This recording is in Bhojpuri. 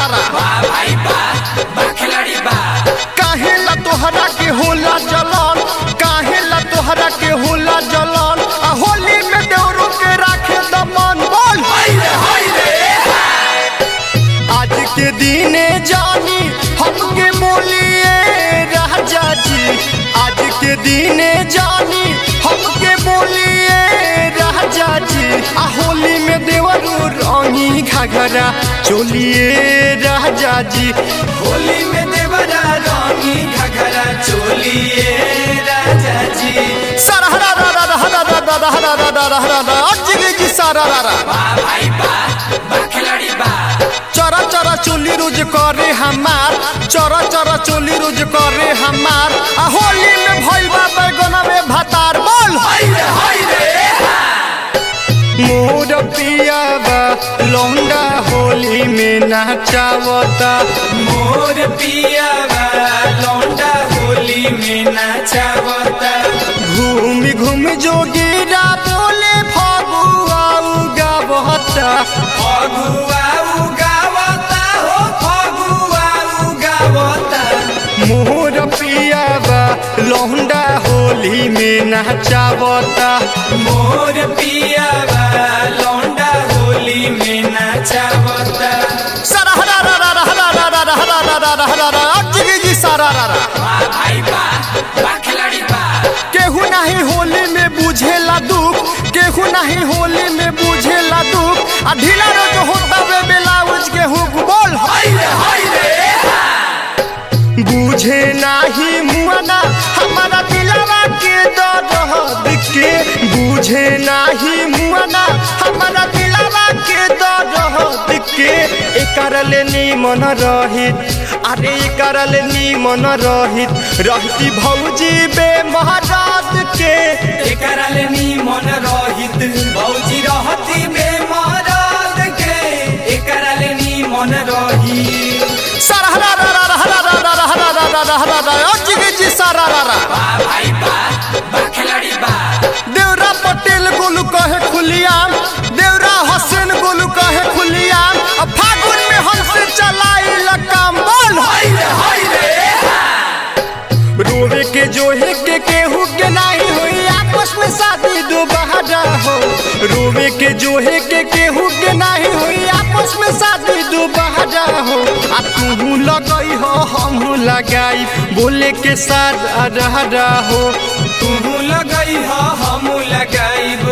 रा बा भाई बा बा खिलाड़ी बा काहे ला तोहरा के होला जलन काहे ला तोहरा के होला जलन आ होली में देवरू के राखे दमन बोल हाय रे हाय रे आज के दिने जानी हमके बोलिए राजा जी आज के दिने जानी हमके बोलिए राजा जी आ होली में देवरू रंगी घाघरा चोलिए राजा जी होली में देवरा रंगी घघरा चोलिए राजा जी सारा हरा रा रा रा हरा रा रा रा हरा रा रा रा हरा रा अज्जी जी सारा रा रा बा भाई बा बा खिलाड़ी बा चरा चरा चोली रोज करे हमार चरा चरा चोली रोज करे हमार आ होली में भइल बा बैगना में भातार बोल हाय रे हाय रे मोर पियावा लौंडा होली में नाचावता मोर पिया बा लौंडा होली में नाचावता घूम घूम जोगीरा बोले फगुआ गावता फगुआ उगावता हो फगुआ उगावता मोर पियावा लौंडा होली में नाचावता मोर पिया बा लौंडा होली में नाचावता सारा हरा रा रा रा हरा रा रा रा हरा रा रा रा हरा रा अज्जी जी सारा रा रा बा भाई बा बा खिलाड़ी बा केहू नहीं होली में बुझेला दुख केहू नहीं होली में बुझेला दुख आ ढीला रोज होता वे ब्लाउज के हुक बोल हाय रे हाय रे बुझे नाही मुआना हमारा दिलवा के दर्द के बुझे नाही मुआना हमारा दिलवा के दर्द के एकर ले निमन रहित अरे एकर ले निमन रहित रहती भौजी बे महाराज के एकरा ले मन रहित भौजी रहती बेमरद के एकरा ले मन रही सारा हरा रा रा रा हरा रा रा रा हरा रा रा रा हरा रा अज्जी के जी सारा रा रा बा भाई बा बा खिलाड़ी बा देवरा पटेल गोलू कहे खुलियाम देवरा हसन गोलू कहे खुलियाम अब फागुन में हमसे चलाई लकाम बोल हाय रे हाय रे रोवे के जोहे के केहू के नहीं हुई आपस में शादी दोबारा हो रोवे के जोहे के केहू के नहीं हुई आपस में शादी दोबारा हो आ तू लगई हो हम लगाई बोले के साथ रहा हो तू लगई हो हम लगाइब